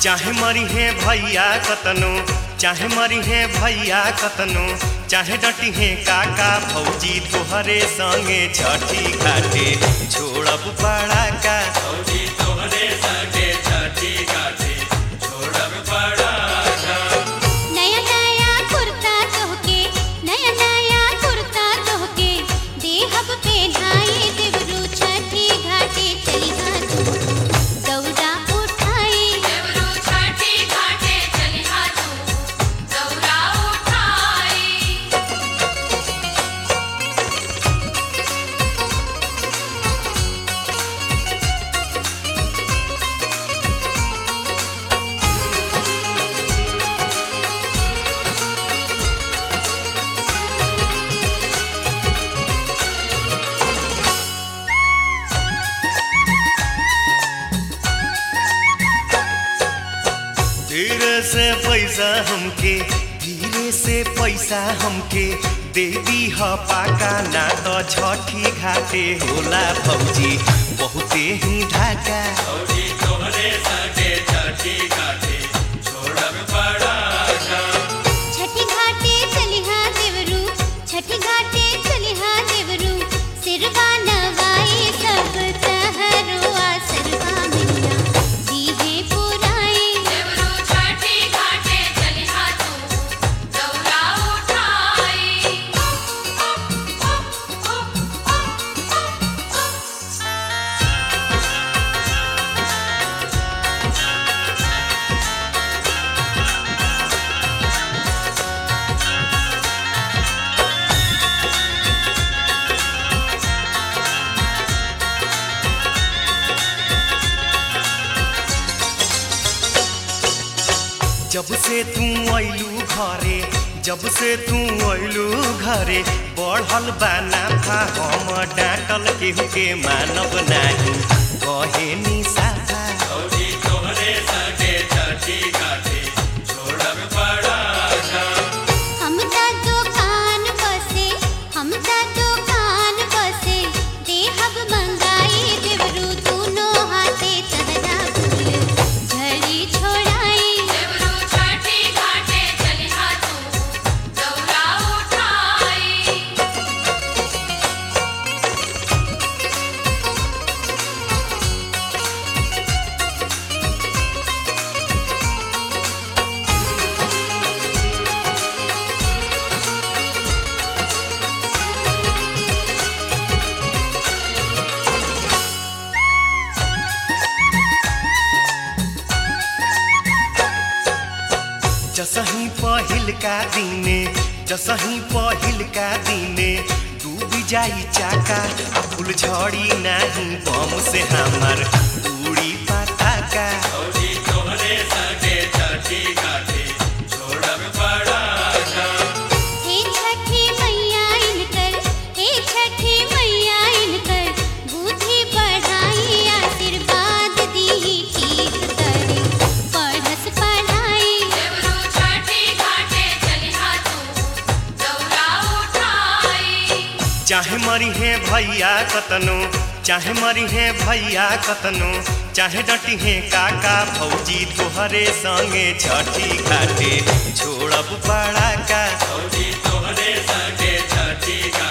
चाहे मरी है भैया कतनो चाहे मरी है भैया कतनो चाहे डटी है काका भौजी तोहरे संगे छठी घाटे छोड़ब पड़ा का फौजी तोहरे संगे छठी घाटे छोड़ब पड़ा नया नया कुर्ता तोहके नया नया कुर्ता तोहके देहब पे ढाई देवरू छठी घाटे चली तू दौरा उठाई देवरू छठी घाटे चलिहा तू दौरा उठाई धीरे से पैसा हमके धीरे से पैसा हमके दे दी ह पाका ना तो छठी घाटे होला भौजी बहुते ही ढाका फौजी तोहरे संगे छठी घाटे छोड़ब पड़ा छठी घाटे चलिहा देवरू छठी घाटे चलिहा देवरू सिरवा नवाई सब तहरो आसरवा मिलिया दीहे पुराई देवरू छठी घाटे चलिहा तू दौरा उठाई जब से तू अइलू घरे जब से तू अइलू घरे बढ़ल बा नाफा हम डांटल केहू के मानब नाही कहे निसाफा फौजी तोहरे संगे छठी घाटे छोड़ब पड़ा हम ता दुकान बसे हम ता दुकान बसे देहब मंगाई देवरू दोनों हाथे तहरा फूल झड़ी छोड़ाई देवरू छठी घाटे चलिहा तू दौरा उठाई जसही पहिल का दिने जसही पहिल का दिने डूब जाई चाका आ फूल झड़ी नाही बम से हमार उड़ी पटाका फौजी तोहरे संगे छठी घाटे छोड़ब पड़ा हे छठी मैया इनकर हे छठी मैया इनकर बुद्धि बढ़ाई आशीर्वाद दी ठीक करे पढ़स पढ़ाई देवरू छठी घाटे चलिहा तू दौरा उठाई चाहे मरी है भैया कतनो चाहे मरी है भैया कतनो चाहे डटी है काका भौजी तोहरे संगे छठी घाटे छोड़ब पड़ा का फौजी तोहरे संगे छठी घाटे